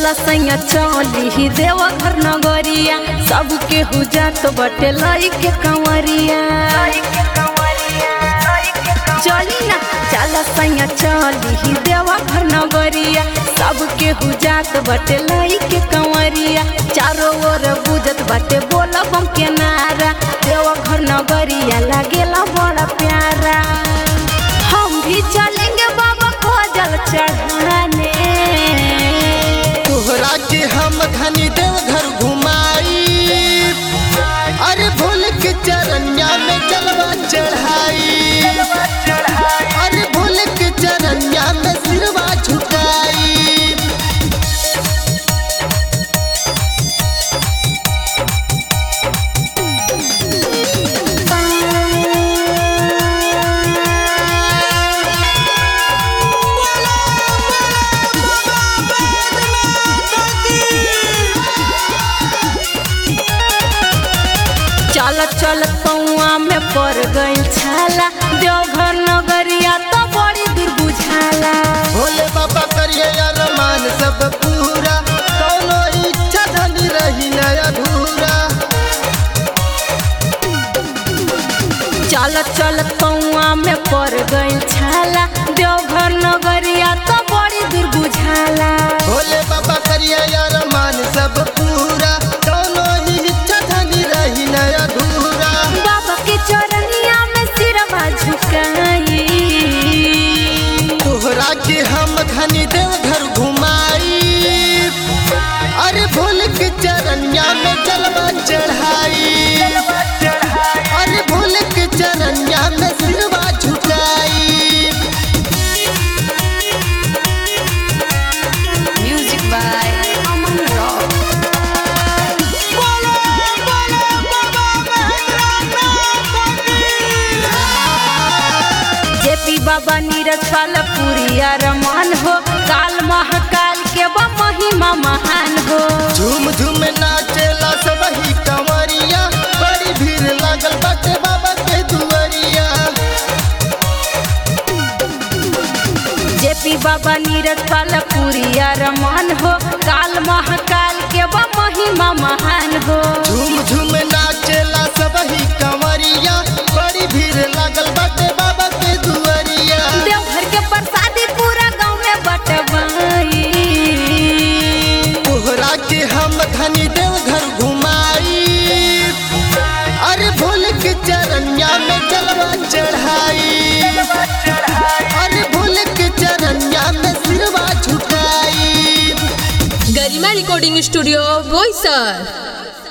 चला सैया चली देव घर नगरिया सबके हुजात बटे लई के कंवरिया चली ना चला सैया चली देव घर नगरिया सबके हुजात बटे लई के कंवरिया चारों ओर बुझत बाटे बोला बम के नारा देव घर नगरिया लागेला बड़ा प्यारा हम भी चलेंगे बाबा को जल चढ़ाने तोहरा के हम धनी देव घर घुमाई अरे भूल के चरनिया में जलवा चढ़ाई अरे भूल के चरनिया में सिरवा झुकाई चल चल पौआ में पड़ गई छाला देवघर नगरिया तो बड़ी दूर बुझाला भोले बाबा करिए अरमान सब पूरा कोनो इच्छा धनी रही न अधूरा चल चल पौआ में पड़ गई छाला देवघर नगरिया तो बड़ी दूर बुझाला भोले बाबा करिए अरमान सब पूरा कोनो इच्छा धनी रही न अधूरा बाबा के चरनिया में सिरवा झुकाई तोहरा के हम धनी देव घर घुमाई अरे भोल के चरनिया में जलवा चढ़ाई अरे भोल के चरनिया में सिरवा झुकाई music by Aman rock JP Baba Neeraj पाल पुरिया रमान हो काल महाकाल के बा महिमा महान हो झूम झूम नाचेला सब ही कंवरिया बड़ी भीड़ लागल बाटे बाबा के दुआरिया जेपी बाबा नीरज पाल पुरिया रमान हो काल महाकाल के बा महिमा महान हो झूम झूम नाचेला सब ही कंवरिया बड़ी भीड़ लागल बाटे बाबा के दुआरिया देवघर के प्रसादी पूरा गाँव में बटवाई तोहरा के हम धनी देव घर घुमाई अरे भोल के चरनिया में जलवा चढ़ाई अरे भोल के चरनिया में सिरवा झुकाई गरिमा रिकॉर्डिंग स्टूडियो बोईसर